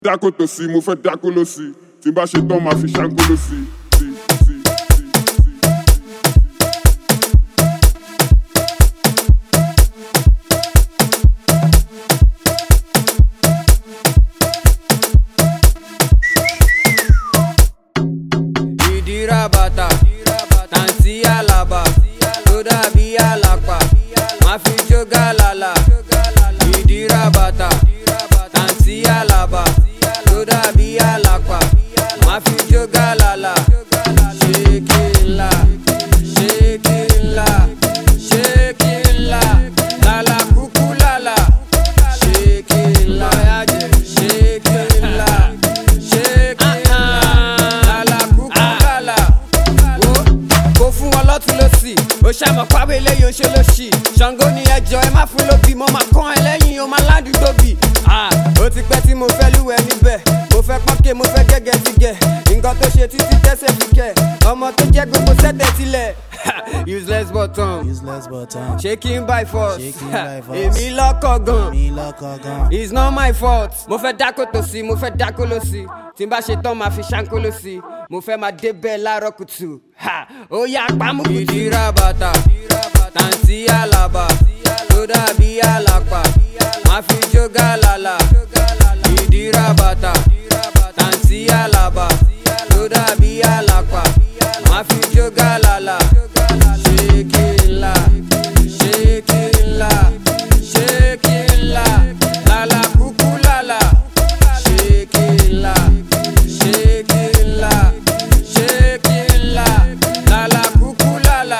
dákòtò sí mo fẹ́ dákóló sí tí n bá ṣe tán máa fi ṣáńkóló sí. sí, sí, sí, sí. ìdíra bàtà tàǹtí àlàbà tó dàbí àlàpà má fi jó gàlàlà ìdíra bàtà tàǹtí àlàbà tó dàbí àlàpà má fi jó gàlàlà ṣékìlà ṣékìlà ṣékìlà lálà kúkú lálà ṣékìlà ṣékìlà ṣékìlà lálà kúkú lálà wo kò fún wọn lọ́tún lọ́sì ó ṣàmọ̀ pábẹ́ eléyìí ó ṣe lọ́sì ṣàngó ni ẹjọ́ ẹ má fún lóbì mo máa kán ẹ lẹ́yìn o máa ládùúgbò bì ó ti pẹ́ tí mo fẹ́ lúwẹ̀ níbẹ̀ mo fẹ́ pọ́nkẹ́ mo fẹ́ gẹ́gẹ́ ti gẹ̀ nǹkan tó ṣe títí tẹ́sẹ̀ fi kẹ̀ ọmọ tó jẹ́ gbogbo sẹ́tẹ̀ tilẹ̀ useless button useless button. shaking by force Shaking by force. èmi lọ́kọ̀ gan mi lọkọ gan. it's not my fault. mo fẹ́ dákòtò sí mo fẹ́ dákóló sí tí n bá ṣe tán máa fi ṣáńkóló sí mo fẹ́ máa débẹ̀ láàárọ̀ kùtù Ha! ó yá pamọ́ kùtù. ìdíra bàtà tàǹtí àlàbà tó dàbí àlàpà má fi jó gàlàlà ìdíra bàtà tàǹtí àlàbà tó dàbí àlàpà má fi jó gàlàlà ṣékìlà ṣékìlà ṣékìlà lálà kúkú lálà ṣékìlà ṣékìlà ṣékìlà lálà kúkú lálà.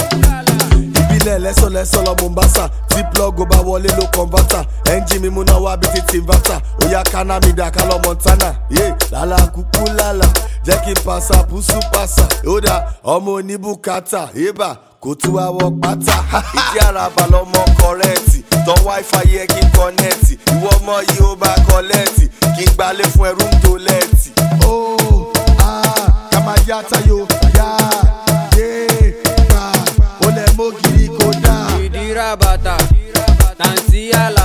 ìbílẹ̀ lẹ́sọ̀lẹ́sọ̀ lọ mombasa tí plọ́gò bá wọlé ló kọ̀ǹbátà ẹ́ńjì mi múná wá bí ti tìǹbátà óyá kaná mi dà ká lọ montana yé lálá kúkú lálá jẹ́ kí n pàṣà pùsù pàṣà yóòdà ọmọ oníbùkátà yébà kò tú àwọ̀ pátá ìdí àràbà lọmọ kọrẹ́ẹ̀tì tán wáífà yẹ kí n kọ́nẹ́ẹ̀tì ìwọ ọmọ yìí ó bá kọ́lẹ́ẹ̀tì kí n gbalẹ̀ fún ẹrú ń tolẹ́ẹ̀tì. ó ah kàmá yá tayo yá yé pa ó lẹ mọ́ gírí kó dáa. ìdíra bàtà tàǹtí àlà